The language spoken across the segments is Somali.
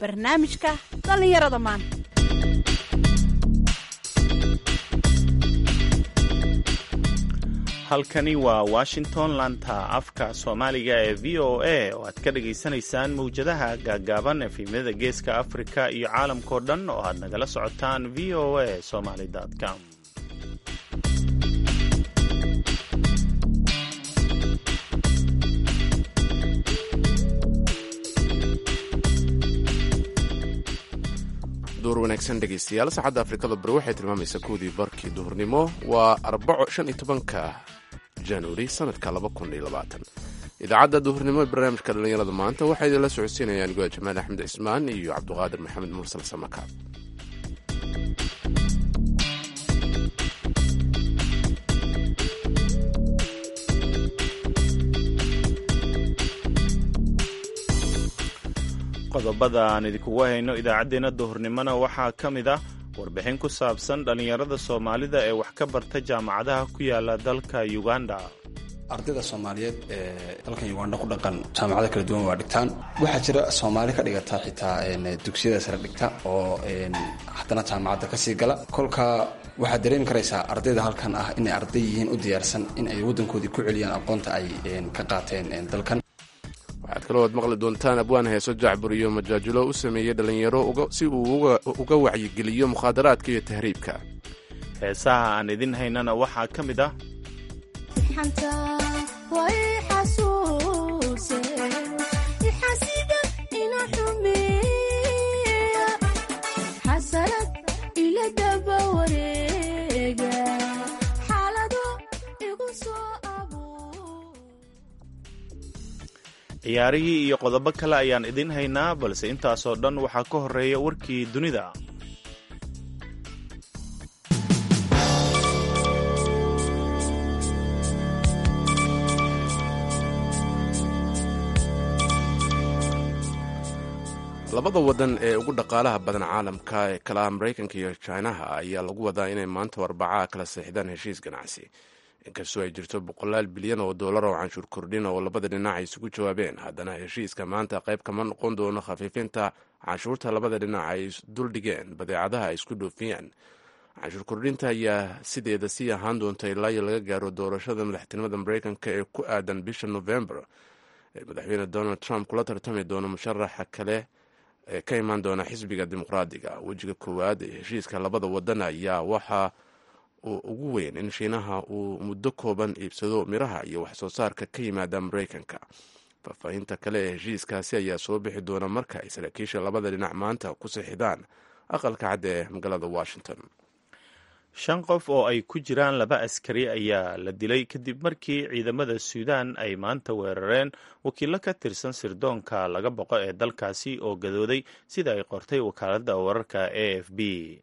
barnaamijka dhallinyarada maanta halkani waa washington lanta afka soomaaliga ee v o a oo aad ka dhagaysanaysaan mawjadaha gaaggaaban efemyada geeska afrika iyo caalamkao dhan oo aad nagala socotaan v o a somaly com duur wanaagsan dhegaystayaal saacadda afrikada bari waxay tilmaamaysaa kowdii barkii duhurnimo waa arbaco shan iyo tobanka januari sanadka laba kun iyo labaatan idaacadda duhurnimo ee barnaamijka dhallinyarada maanta waxaa idinla socodsiinayaan goa jamaal axmed cismaan iyo cabduqaadir maxamed mursal samaka qodobada aan idinkugu hayno idaacaddeenna duhurnimona waxaa ka mid ah warbixin ku saabsan dhallinyarada soomaalida ee wax ka barta jaamacadaha ku yaala dalka uganda ardayda soomaaliyeed ee dalkan uganda ku dhaqan jaamacado kala duwan waa dhigtaan waxaa jira soomaali ka dhigata xitaa dugsiyada sare dhigta oo haddana jaamacadda kasii gala kolka waxaad dareemi karaysaa ardayda halkan ah inay arday yihiin u diyaarsan in ay waddankoodii ku celiyaan aqoonta ay ka qaateen dalkan waxaad kaloo ad maqli doontaan abwaan heeso jacbur iyo majaajulo u sameeyey dhallinyaro si uu uga wacyigeliyo mukhaadaraadka iyo tahriibka heesaha aan idin haynana waxaa ka mid ah ciyaarihii iyo qodobo kale ayaan idin haynaa balse intaasoo dhan waxaa ka horeeya warkii dunida labada wadan ee ugu dhaqaalaha badan caalamka ee kala ah maraykanka iyo jinaha ayaa lagu wadaa inay maanta arbacaa kala seexdaan heshiis ganacsi inkastoo ay jirto boqolaal bilyan oo dollar oo canshuur kordhin oo labada dhinac ay isugu jawaabeen haddana heshiiska maanta qayb kama noqon doono khafiifinta canshuurta labada dhinac ay duldhigeen badeecadaha ay isku dhoofiyaan canshuur kordhinta ayaa sideeda sii ahaan doonta ilaa iyo laga gaaro doorashada madaxtinimada maraykanka ee ku aadan bisha november ee madaxweyne donald trump kula tartami doono musharaxa kale ee ka imaan doona xisbiga dimuqraadiga wejiga koowaad ee heshiiska labada wadan ayaa waxaa uu ugu weyn in shiinaha uu muddo kooban iibsado miraha iyo wax soo saarka ka yimaada maraykanka faahfaahinta kale ee heshiiskaasi ayaa soo bixi doona marka ay saraakiisha labada dhinac maanta ku sixidaan aqalka cadda ee magaalada washington shan qof oo ay ku jiraan laba askari ayaa la dilay kadib markii ciidamada suudaan ay maanta weerareen wakiilo ka tirsan sirdoonka laga boqo ee dalkaasi oo gadooday sida ay qortay wakaaladda wararka a f b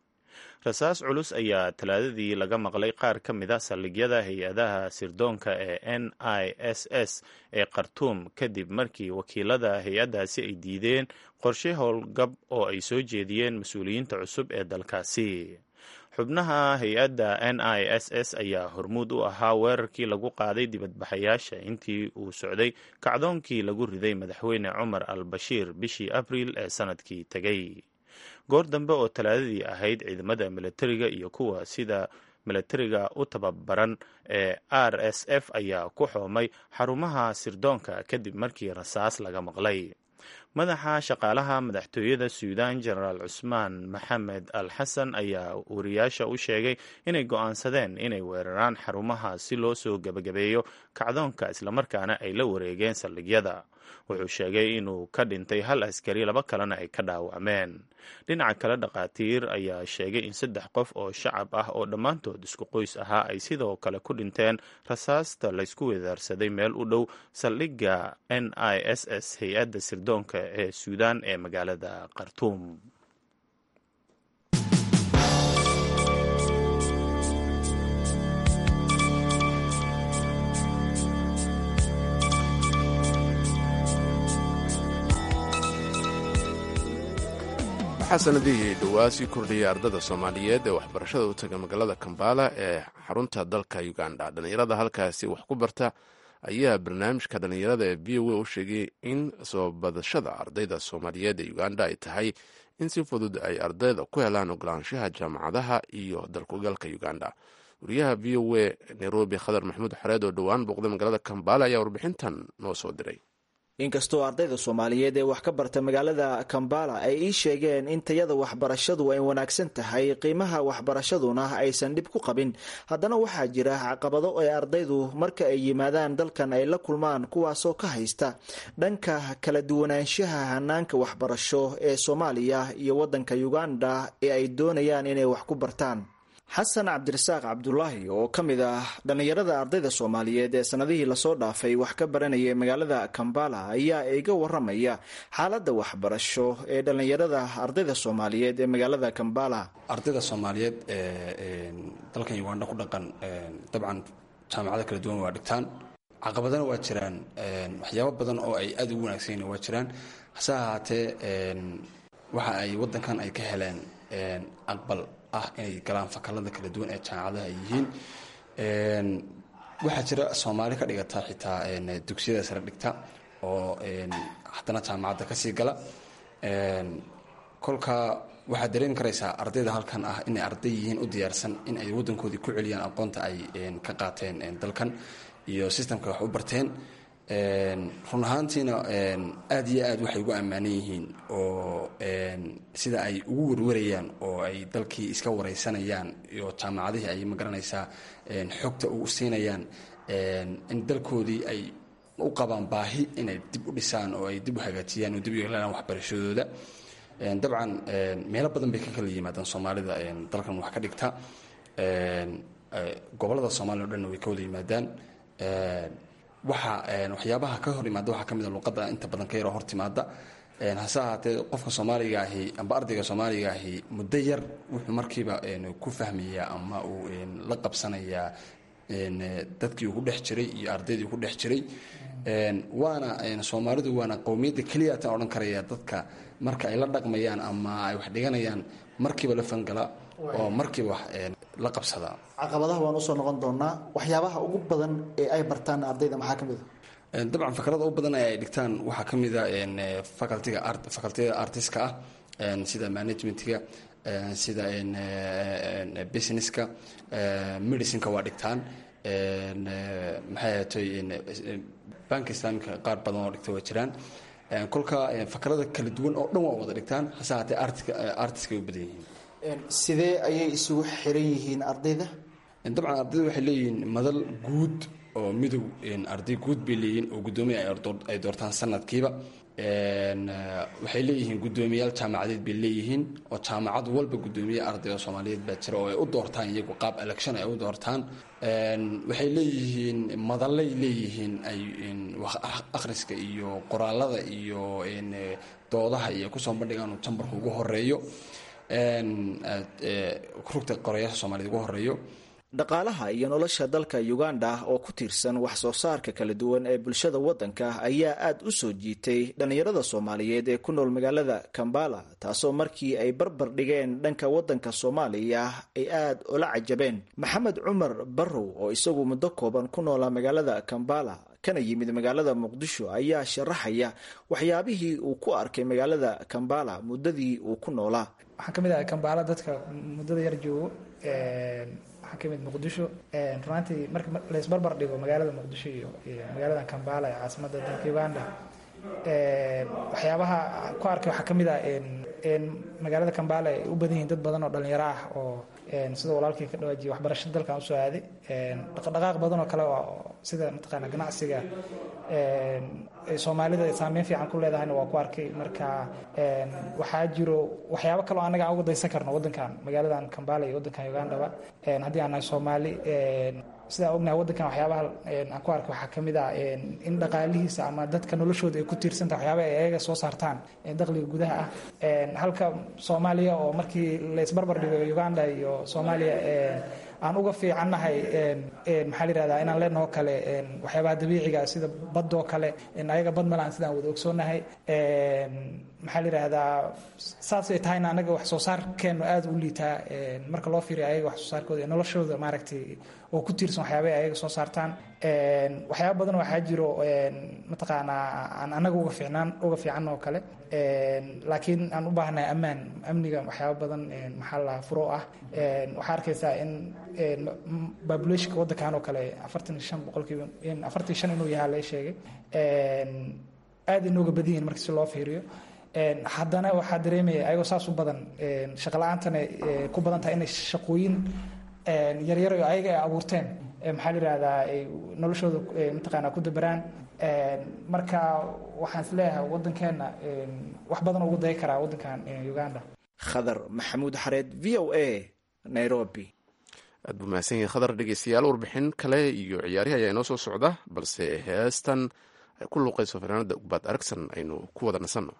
rasaas culus ayaa talaadadii laga maqlay qaar ka mid a saldhigyada hay-adaha sirdoonka ee n i s s ee khartuum kadib markii wakiilada hay-addaasi ay diideen qorshe howlgab oo ay soo jeediyeen mas-uuliyiinta cusub ee dalkaasi xubnaha hay-adda n i s s ayaa hormuud u ahaa weerarkii lagu qaaday dibadbaxayaasha intii uu socday kacdoonkii lagu riday madaxweyne cumar al bashiir bishii abriil ee sanadkii tegay goor dambe oo talaadadii ahayd ciidamada milatariga iyo kuwa sida milatariga u tababaran ee r s f ayaa ku xoomay xarumaha sirdoonka kadib markii rasaas laga maqlay madaxa shaqaalaha madaxtooyada suudaan jenaraal cusmaan maxamed al xasan ayaa wariyaasha u sheegay inay go'aansadeen inay weeraraan xarumaha si loo soo gebagabeeyo kacdoonka islamarkaana ay la wareegeen saldhigyada wuxuu sheegay inuu ka dhintay hal askari laba kalena ay ka dhaawacmeen dhinaca kale dhakhaatiir ayaa sheegay in saddex qof oo shacab ah oo dhammaantood isku qoys ahaa ay sidoo kale ku dhinteen rasaasta laysku wedaarsaday meel u dhow saldhigga n i s s hay-adda sirdoonka ee suudaan ee magaalada khartuum waxaa sanadihii dhowaa sii kordhiyay ardada soomaaliyeed ee waxbarashada u taga magaalada kambala ee xarunta dalka uganda dhallinyarada halkaasi wax ku barta ayaa barnaamijka dhallinyarada ee v o a u sheegay in soo badashada ardayda soomaaliyeed ee uganda ay tahay in si fudud ay ardayda ku helaan ogolaanshaha jaamacadaha iyo dalkugalka uganda wariyaha v o a nairobi khadar maxamuud xareed oo dhowaan booqday magaalada kambala ayaa warbixintan noo soo diray inkastoo ardayda soomaaliyeed ee wax ka barta magaalada kambala ay ii sheegeen in tayada waxbarashadu ay wanaagsan tahay qiimaha waxbarashaduna aysan dhib ku qabin haddana waxaa jira caqabado ay ardaydu marka ay yimaadaan dalkan ay la kulmaan kuwaasoo ka haysta dhanka kala duwanaanshaha hanaanka waxbarasho ee soomaaliya iyo wadanka uganda ee ay doonayaan inay wax ku bartaan xasan cabdirasaaq cabdulaahi oo ka mid ah dhallinyarada ardayda soomaaliyeed ee sanadihii lasoo dhaafay wax ka baranayay magaalada kambala ayaa iga waramaya xaaladda waxbarasho ee dhallinyarada ardayda soomaaliyeed ee magaalada kambala ardayda soomaaliyeed ee dalkan uganda ku dhaqan dabcan jaamacado kala duwan waa dhigtaan caqabadana waa jiraan waxyaabo badan oo ay aada ugu wanaagsanyiin waa jiraan hase ahaatee waxa ay wadankan ay ka heleen aqbal ah inay galaan fakalada kala duwan ee jaamacadaha ay yihiin waxaa jira soomaali ka dhigata xitaa dugsiyada sare dhigta oo haddana jaamacadda kasii gala kolka waxaad dareemi karaysaa ardayda halkan ah inay arday yihiin u diyaarsan in ay wadankoodii ku celiyaan aqoonta ay ka qaateen dalkan iyo sistamka wax u barteen run ahaantiina aad iyo aad waxay ugu ammaanan yihiin oo sida ay ugu warwarayaan oo ay dalkii iska wareysanayaan iyo jaamacadihii ay magaranaysaa xogta u siinayaan in dalkoodii ay u qabaan baahi inay dib u dhisaan oo ay dib u hagaajiyaan oo dib u yeelaan waxbarashadooda dabcan meelo badan bay ka kala yimaadaan soomaalida dalkan wax ka dhigta gobolada soomaliya o dhanna way ka wada yimaadaan waxa waxyaabaha ka hor imaada waxaa ka mid a luqadda inta badan ka yaroo hor timaada hase ahaatee qofka soomaaliga ahi amba ardayga soomaaliga ahi muddo yar wuxuu markiiba ku fahmayaa ama uu la qabsanayaa dadkii uu ku dhex jiray iyo ardaydii ku dhex jiray waana soomaalidu waana qowmiyadda keliya taan odhan karaya dadka marka ay la dhaqmayaan ama ay wax dhiganayaan markiiba la fangala oo markiiba wax la qabsada caqabadaha waan usoo noqon doonaa waxyaabaha ugu badan ee ay bartaan ardayda maxaa ka mid a dabcan fakalada ugu badan ee ay dhigtaan waxaa ka mid a facultiga facultiyada artiska ah sida managementga sida businesska medicineka waa dhigtaan maxay ahatay banka islaamika qaar badan oo dhigta waa jiraan kolka fakalada kala duwan oo dhan waa wada dhigtaan hase haatee artiska ay u badan yihiin sidee ayay isugu xiran yihiin ardayda dabcan ardayda waxay leeyihiin madal guud oo midow arday guud bay leeyihiin oo guddoomiya ay doortaan sanadkiiba waxay leeyihiin guddoomiyayaal jaamacadeed bay leeyihiin oo jaamacad walba guddoomiye ardayda soomaaliyeed baa jira oo ay u doortaan iyagu qaab election ay u doortaan waxay leeyihiin madallay leeyihiin ay akhriska iyo qoraalada iyo doodaha iyo kusoo bandhigaan uu jambarka ugu horeeyo rugta qorayaasha soomaaliyed ugu horeeyo dhaqaalaha iyo nolosha dalka uganda oo ku tiirsan wax soo saarka kala duwan ee bulshada wadanka ayaa aada u soo jiitay dhallinyarada soomaaliyeed ee ku nool magaalada kambala taasoo markii ay barbar dhigeen dhanka wadanka soomaaliya ay aada ula cajabeen maxamed cumar barrow oo isagu muddo kooban ku noolaa magaalada kambala kana yimid magaalada muqdisho ayaa sharaxaya waxyaabihii uu ku arkay magaalada kambala muddadii uu ku noolaa waxaan ka mid ahay kambala dadka muddada yar joogo waxaan ka mid muqdisho runaantii marka laysbarbar dhigo magaalada muqdisho iyo magaalada kambala ee caasimada dalka uganda waxyaabaha ku arkay waxaa ka mid ah magaalada kambala ay u badan yihiin dad badan oo dhalinyaro ah oo sida walaalkii ka dhawaajiye waxbarashada dalkan usoo aaday dhaqdhaqaaq badan oo kale sida mataqaana ganacsiga soomaalida saameyn fiican ku leedahayna waa ku arkay marka waxaa jiro waxyaabo kaleo annaga aan uga daysan karno wadankan magaaladan kambala iyo wadankan ugandaba haddii aan nahay soomaali sidaa ognahay wadankan waxyaabaha aan ku arkay waxaa ka mid ah in dhaqaalihiisa ama dadka noloshooda ay ku tiirsantaha waxyaaba ay ayaga soo saartaan dakhliga gudaha ah halka soomaaliya oo markii la isbarbar dhigo uganda iyo soomaaliya aan uga fiicannahay maxaa la yihahdaa inaan leenaho kale waxyaabaha dabiiciga sida badoo kale ayaga bad malaan sidaan wada ogsoonahay maxaa la yidhaahdaa saas ay tahayna anaga wax soo saarkeenu aada u liitaa marka loo fiiriyo ayaga wax soo saarkooda noloshooda maaragtay oo ku tiirsan waxyaabay ayaga soo saartaan waxyaaba badan waxaa jiro mataqaanaa aan anaga uga fiicnaan uga fiican oo kale laakiin aan u baahnahay ammaan amniga waxyaaba badan maxaa la furo ah waxaa arkaysaa in populationka waddankan oo kale afartan iyo shan boqolkiiba afartan iyo shan inuu yahaa la sheegay aada inooga badan yihin marka si loo fiiriyo haddana waxaa dareemaya ayagoo saas u badan shaqala-aantana ku badan tahay inay shaqooyin yaryar oo ayaga ay abuurteen maxaa la yihahdaa ay noloshooda mataqaanaa ku dabaraan marka waxaan is leeyahay waddankeenna wax badan ugu dayi karaa waddankan uganda khadar maxamuud xareed v o a nairobi aad buu mahadsan yahay khadar dhegeystayaal warbixin kale iyo ciyaarihi ayaa inoo soo socda balse heestan ay ku luuqayso fanaanada ugbaad aragsan aynu ku wada nasanno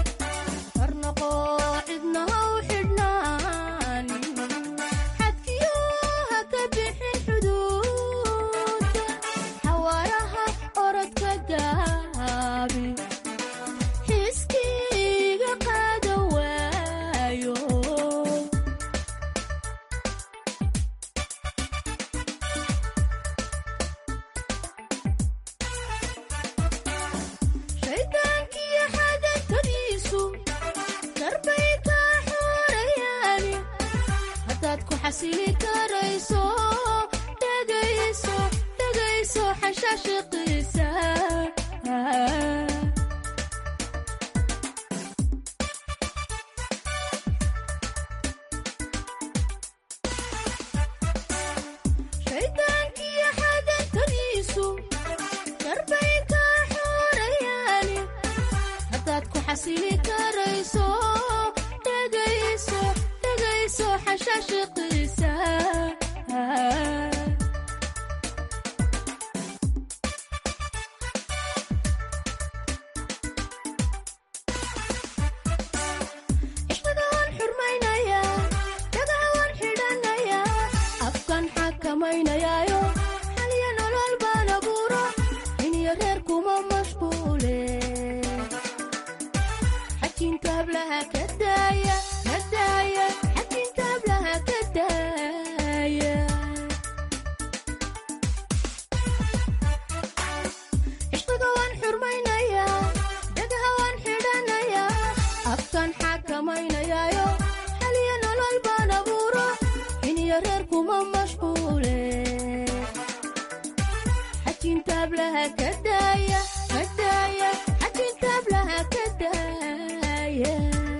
cidnaha u xidhnaan xadkiyo xasili karayso dhegayso dhegayso xashashiqiisa shaydaankiyo xadantadiisu darbay ka xorayaani haddaad ku xasili karayso dhegayso dhegayso xashashiqiisa cishada waan xurmaynayaa dhagaha waan xidhanayaa afkan xakamaynayaayo xaliya nolol baan abuuro iniyo reer kuma mashquule xajintaablaha ka daaya ka daaya xajintaablaha ka daaya cishqiga waan xurmaynayaa dhagaha waan xidhanayaa afkan xakamaynayaayo xaliya nolol baan abuuro iniyo reer kuma mashquule xajintaablaha ka daaya ka daaya xajintaablaha ka daaya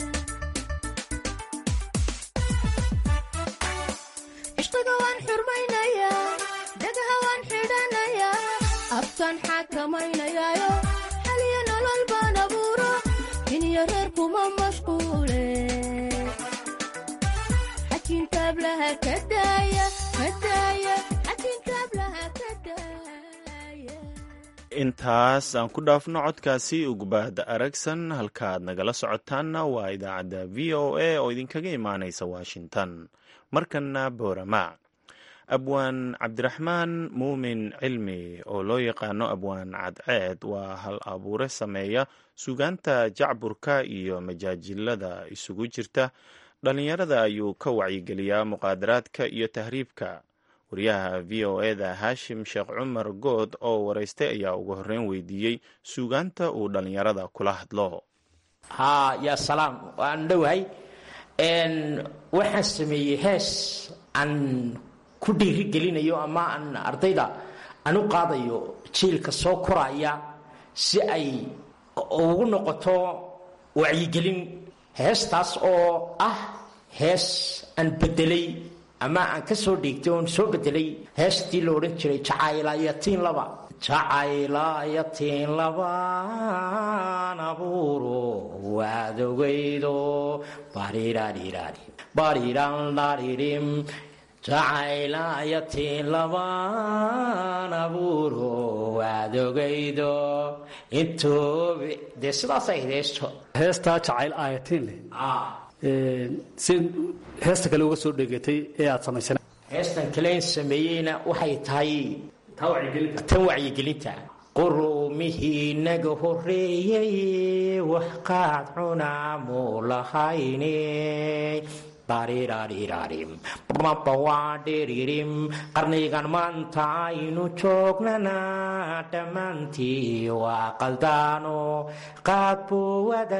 cishqiga waan xurmaynayaa dhagaha waan xidhanayaa afkan xakamaynayaayo xaliya nolol baan abuuro iniyo reer kuma mashquule xajintaablaha ka daaya ka daaya xajintaablaha ka daaya intaas aan ku dhaafno codkaasi ugbaahda aragsan halkaaad nagala socotaanna waa idaacadda v o a oo idinkaga imaanaysa washington markanna boorama abwaan cabdiraxmaan muumin cilmi oo loo yaqaano abwaan cadceed waa hal abuure sameeya sugaanta jacburka iyo majaajilada isugu jirta dhallinyarada ayuu ka wacyigeliyaa muqaadaraadka iyo tahriibka wariyaha v o eda haashim sheekh cumar good oo waraystay ayaa ugu horreyn weydiiyey suugaanta uu dhallinyarada kula hadlo haa yaa salaam waan dhowahay n waxaan sameeyey hees aan ku dhiirigelinayo ama aan ardayda aan u qaadayo jiilka soo koraya si ay ugu noqoto wacyigelin heestaas oo ah hees aan bedelay ama aan ka soo dhiigtay oon soo bedelay heestii la odhan jiray jacaylayatiin laba jacaylayatiin labaan abuuro waad ogeydo barirarirarim barirandaririm jacaylayatiin labaan abuuro waad ogeydo intoobi dee sidaasay heesto heestaa jacayl aayatiin leh si heesta kale uga soo dhegatay ee aad samaysana heestan kaleyn sameeyeyna waxay tahay tan wacyigelinta qurumihii naga horeeyey wax qaad cunaamu lahayne barirarirarim bawaadhiririm qarnigan maanta aynu joognana dhammaantii waa qaldaano qaad buu wada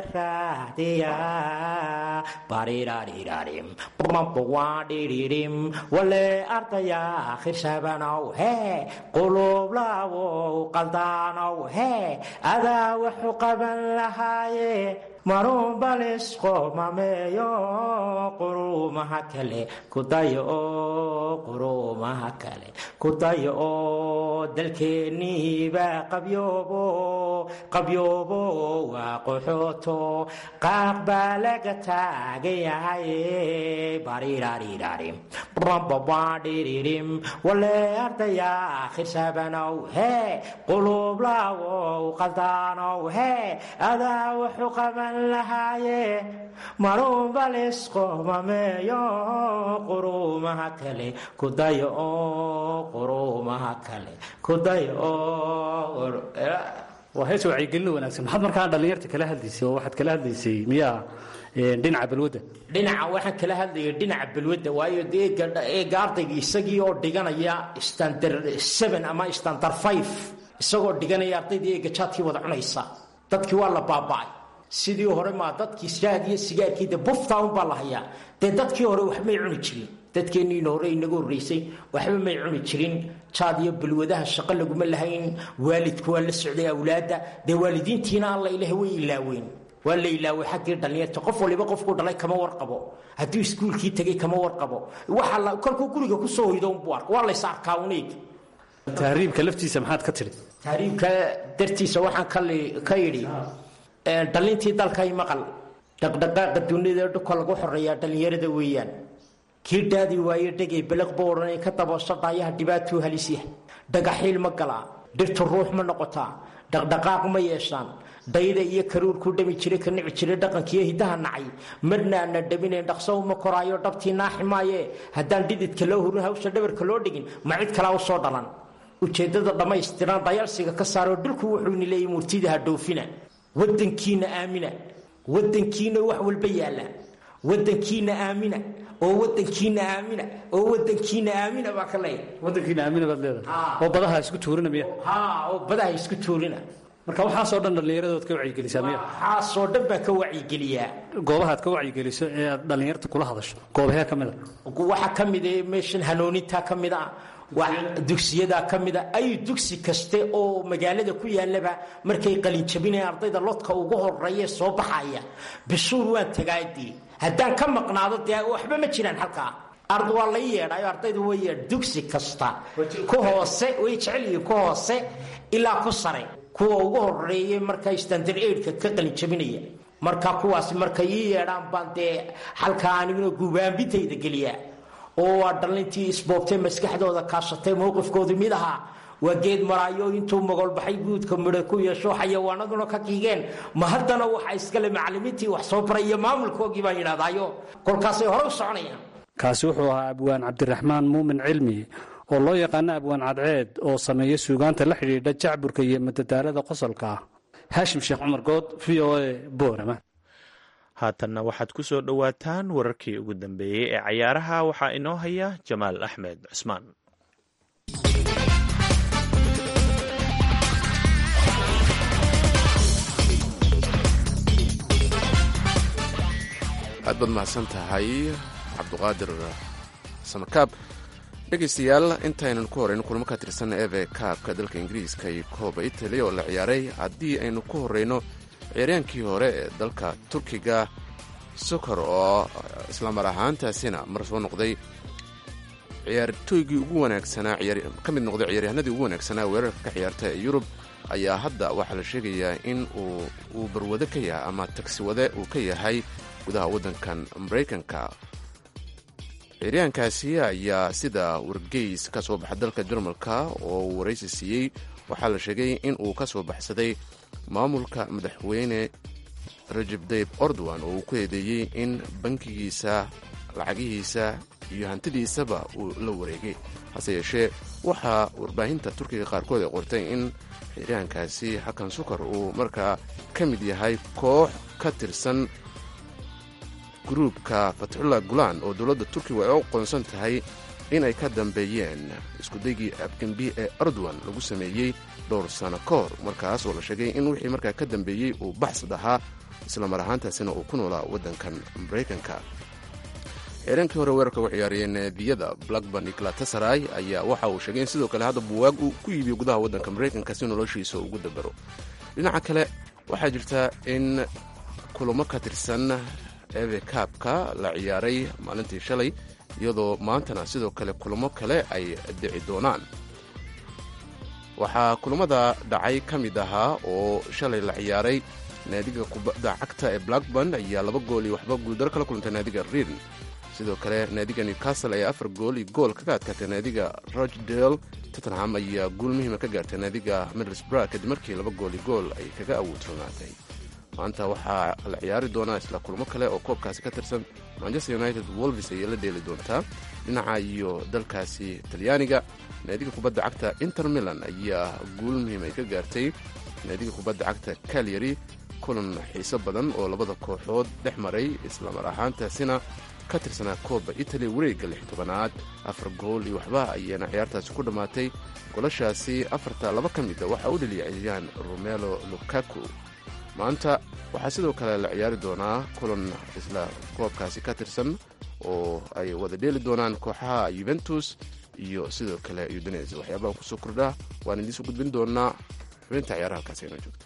raadiyaa barirarirarim bawaadhiririm wale ardaya khirshabanow hee quluublaawow qaldaanow hee adaa waxu qaban lahaaye marun balisqomameeyo quruumaha kale kudayo oo quruumaha kale kudayo oo dalkeeniiba qabyoobo qabyoobo waa qaxooto qaaq baa laga taagan yahay barirarirarim rababadhiririm wale ardaya khirshabanow hee quluublaawow qaldaanow hee adaa wuxu qaban lahaaye marunbalisqomameeyo quruumaha kale kudayo oo quruumaha kale kudayo oo waa hees wacyigelin wanaagsan maxaad markaa dhallinyarta kala hadlaysay oo waxaad kala hadlaysay miyaa dhinaca balwadda dhinaca waxaan kala hadlayay dhinaca balwadda waayo dee eega ardayga isagii oo dhiganaya standard seven ama standard five isagoo dhiganaya ardaydii eega jaadkii wada cunaysa dadkii waa la baaba'ay sidii hore maa dadkii shaad iyo sigaarkii de bufta unbaa la hayaa dee dadkii hore waxmay cuni jirin dadkeenniina hore inaga horreysay waxba may cuni jirin jaad iyo balwadaha shaqo laguma lahayn waalidku waa la socday awlaadda dee waalidiintiina alla ilaah way ilaaween waa la ilaaway xaggii dhallinyarta qof waliba qofkuu dhalay kama warqabo hadduu iskuulkii tegay kama warqabo waxa la kolkuu guriga kusoo hoydo unbuu arka waa lays arkaa uneeg tahriibka laftiisa maxaad ka tidhi tahriibka dartiisa waxaan kali- ka yidhi ee, dhallintii dalkay maqal dhaqdhaqaaqa dunida dhulka lagu xoreeyaa dhallinyarada weeyaan kii dhaadi waaye dhegay beliqba odhanay ka daboosho dhaayaha dhibaatuu halisya dhagaxiil ma galaa dhirtu ruux ma noqotaa dhaqdhaqaaq ma yeeshaan dayda iyo karuurkuu dhami jiray ka nici jiray dhaqankiiyo hidaha nacay marna ana dhaminayn dhaqso uma koraayo dhabtii naaxi maaye haddaan dhididka loo hurin hawsha dhabarka loo dhigin ma cid kalaa u soo dhalan ujeeddada dhammaystiran dayaalsiga ka saaroo dhulku wuxuu ni leeyay murtida ha dhoofina wadankiina aamina wadankiina wax walba yaalla wadankiina aamina oo wadankiina aamina oo wadankiina aamina baa ka leeyahay wadankiina aamina baad leedahay oo badaha isku tuurina miya haa oo badaha isku tuurina marka waxaasoo dhan dhallinyaradood ka wacyigelisaa miya waxaasoo dhan baan ka wacyigeliyaa goobahaad ka wacyigeliso ee aad dhallinyarta kula hadasho goobahee ka mid a waxaa ka mid ah meeshan hanuunintaa ka mid ah wax- dugsiyadaa ka mid a ay dugsi kaste oo magaalada ku yaalaba markay qalinjabinaya ardayda lodka ugu horeeya soo baxaya bishuur waan tagaadii haddaan ka maqnaado dee waxba ma jiraan halkaa ard waa la yeedhayo ardaydu way yeedh dugsi kasta ku hoose way jecel yihiin ku hoose ilaa ku sare kuwa ugu horeeyay markaa standard aidka ka qalinjabinaya marka kuwaasi markay ii yeedhaan baan dee halkaa aniguna guubaambintayda geliyaa oo waa dhallintii isboobtay maskaxdooda kaashatay mowqifkoodu mid ahaa waa geed maraayo intuu mogolbaxay guudka midho ku yeesho xayawaanaduna ka kiigeen ma haddana waxa iskale macallimiintii wax soo baray iyo maamulkoogii baan yidhahdaayo kolkaasay hore u soconayaan kaasi wuxuu ahaa abwaan cabdiraxmaan muumin cilmi oo loo yaqaano abwaan cadceed oo sameeya suugaanta la xidhiidha jacburka iyo madadaalada qosolka ah haashim sheekh cumar good v o a boorama haatanna waxaad ku soo dhowaataan wararkii ugu dambeeyey ee cayaaraha waxaa inoo haya jamaal axmed cusmaan aad baad mahadsan tahay cabduqaadir samakaab dhegaystayaal intaynan ku horeyno kulamo ka tirsan eve kaabka dalka ingiriiska iyo kooba italy oo la ciyaaray haddii aynu ku horeyno ciyaaryahankii hore ee dalka turkiga sokor oo islamar ahaantaasina mar soo noqday ciyaartooygii ugu wanaagsanaa ka mid noqday ciyaaryahanadii ugu wanaagsanaa weerarka ka ciyaarta ee yurub ayaa hadda waxaa la sheegayaa in uu barwado ka yahay ama tagsiwade uu ka yahay gudaha waddankan maraykanka ciyaaryahankaasi ayaa sida wargeys ka soo baxa dalka jarmalka oo uu waraysi siiyey waxaa la sheegay in uu ka soo baxsaday maamulka madaxweyne rajab dayb ordowan oo uu ku eedeeyey in bankigiisa lacagihiisa iyo hantidiisaba uu la wareegay hase yeeshee waxaa warbaahinta turkiga qaarkood ay qortay in ciyaaryahankaasi xakan sukar uu markaa ka mid yahay koox ka tirsan gruubka fatxullah gulaan oo dowladda turkiga ay u qoonsan tahay inay ka dambeeyeen iskudaygii abgembi ee erdogan lagu sameeyey dhowr sano ka hor markaas oo la sheegay in wixii markaa ka dambeeyey uu baxsad ahaa islamar ahaantaasina uu ku noolaa waddankan maraykanka ciiraankii hore weerarka u ciyaariyey naadiyada blackburn iyo galatasaray ayaa waxa uu sheegay in sidoo kale hadda buwaag uu ku iibiyo gudaha waddanka maraykanka si noloshiisa ugu dabaro dhinaca kale waxaa jirta in kulamo ka tirsan eve kaabka la ciyaaray maalintii shalay iyadoo maantana sidoo kale kulamo kale ay dhici doonaan waxaa kulamada dhacay ka mid ahaa oo shalay la ciyaaray naadiga kubadda cagta ee blackburn ayaa laba gool iyo waxba guuldaro kala kulantay naadiga riirn sidoo kale naadiga newcastle ayaa afar gool iyo gool kaga adkaatay naadiga rochdale tottenham ayaa guul muhiima ka gaartay naadiga middlesbrough kadib markii laba gool iyo gool ay kaga awoodfurnaatay maanta waxaa la ciyaari doonaa isla kulmo kale oo koobkaasi ka tirsan manchester united wolvis ayay la dheeli doontaa dhinaca iyo dalkaasi talyaaniga naadiga kubadda cagta inter milan ayaa guul muhiim ay ka gaartay naadiga kubadda cagta kalyari kulan xiiso badan oo labada kooxood dhex maray islamar ahaantaasina ka tirsanaa kooba italy wareegga lix tobanaad afar gool iyo waxba ayaana ciyaartaasi ku dhammaatay golashaasi afarta laba ka mida waxaa u dheliyay ciyaaryahan romelo lukaku maanta waxaa sidoo kale la ciyaari doonaa kulan isla koobkaasi ka tirsan oo ay wada dheeli doonaan kooxaha yuventus iyo sidoo kale udines waxyaabaha kusoo kordhaa waan idiinsoo gudbin doonaa xubinta ciyaaraha halkaasi inoo joogto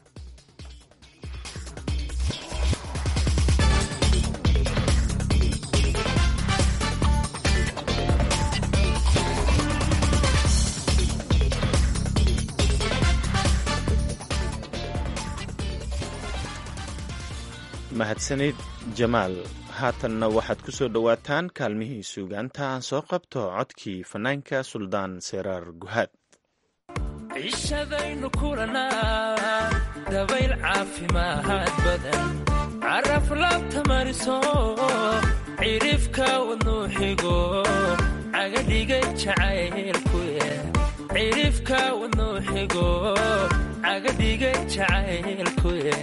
mahadsanid jamaal haatanna waxaad ku soo dhowaataan kaalmihii suugaanta aan soo qabto codkii fanaanka suldaan seraar guhaad cishadaynu kulanaa dabayl caafimaad badan caraf laabta mariso cirifka wadnuu xigo cagadhigay jacaylkuye cirifka wadnuu xigo cagadhigay jacaylkuye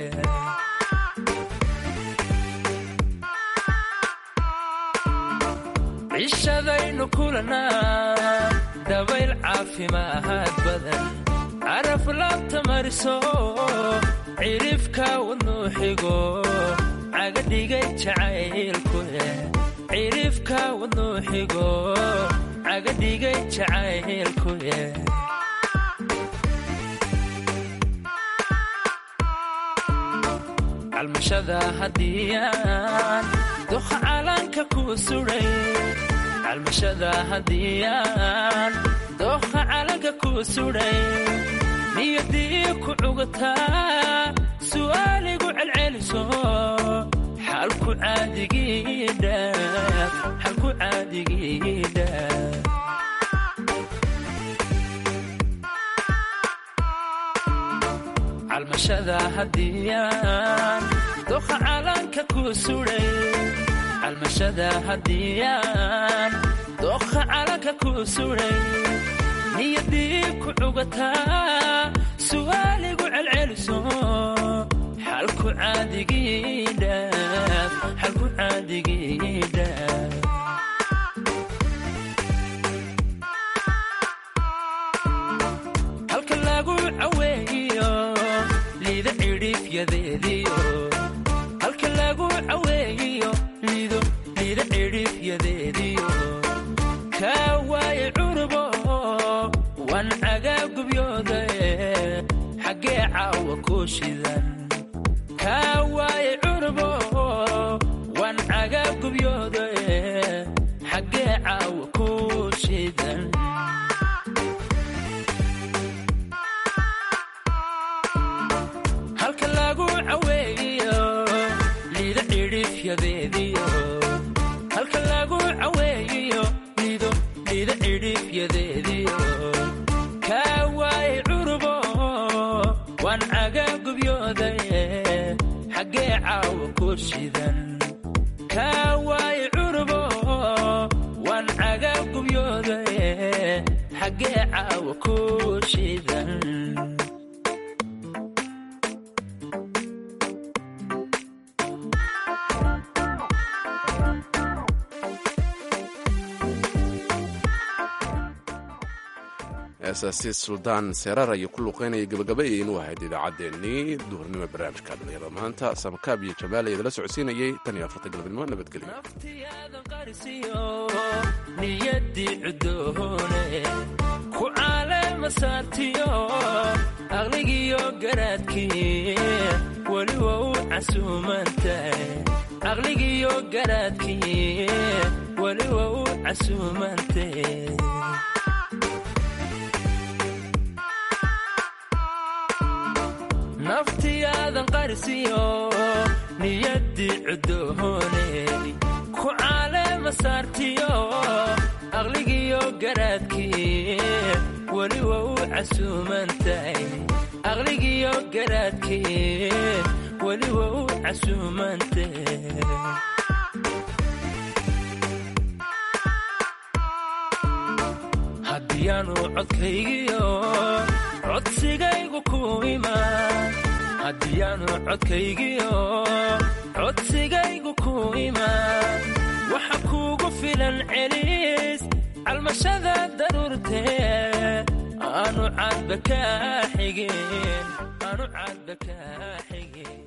cishadaynu kulanaa dabayl caafimaad badan caraf laabta mariso cirifka wadnuu xigo cagadhigay jacaylkuye cirifka wadnuu xigo cagadhigay jacaylkuye calmashada hadiyaan doha calanka ku suday calmashada hadiyaan dooha calanka ku suday niyadii ku cugataa su'aaligu celceliso xalku caadigidhaaf xalku caadigidhaaf calmashada hadiyaan doha calanka ku suday calmashada hadiyaan dookha calanka ku suday niyadii ku cugataa su'aaligu celceliso xalku caadigidhaaf xalku caadigidhaaf halka lagu caweeyo liida cidhiifyadeediyo halka lagu caweeyo liido liida cidhiifyadeediyo kaa waaye cunubo wan cagaagubyoode xaggee caawa ku shidan kaa waaye cunubo wan cagaagubyoode xaggee caawa ku shidan halka lagu caweeyo liida cidhiifyadeediyo halka lagu caweeyo liido liida cidhiifyadeediyo kaa waaye cunubo wan cagaagubyoode xaggee caawa ku shidan kaa waaye cunubo wan cagaagubyoode xaggee caawa ku shidan eesaasi suldaan seeraar ayuu ku luqeynaya gabagabaya inuu ahayd idaacaddeenii duhurnimo barnaamijka dhalinyarada maanta samakaab iyo jamaal ayaa idala socodsiinayay tan iyo afarta galabnimo nabadgelyo naftiyaadan qarisiyo niyadii cudoone ku caalema saartiyo aqligiyo garaadkii weliba u casuumantahay aqligiyo garaadkii weliba u casuumantahay naftiyaadan qarisiyo niyadii cudoone ku caalema saartiyo aqligiyo garaadkii weliba u casuumantahay aqligiyo garaadkii weliba u casuumantahay haddiyaanu codkaygiyo codsigaygu ku imaan haddiyaanu codkaygiyo codsigaygu ku imaan waxa kuugu filan celis calmashada daruurtee aanu caadba kaa xigin aanu caadba kaa xigin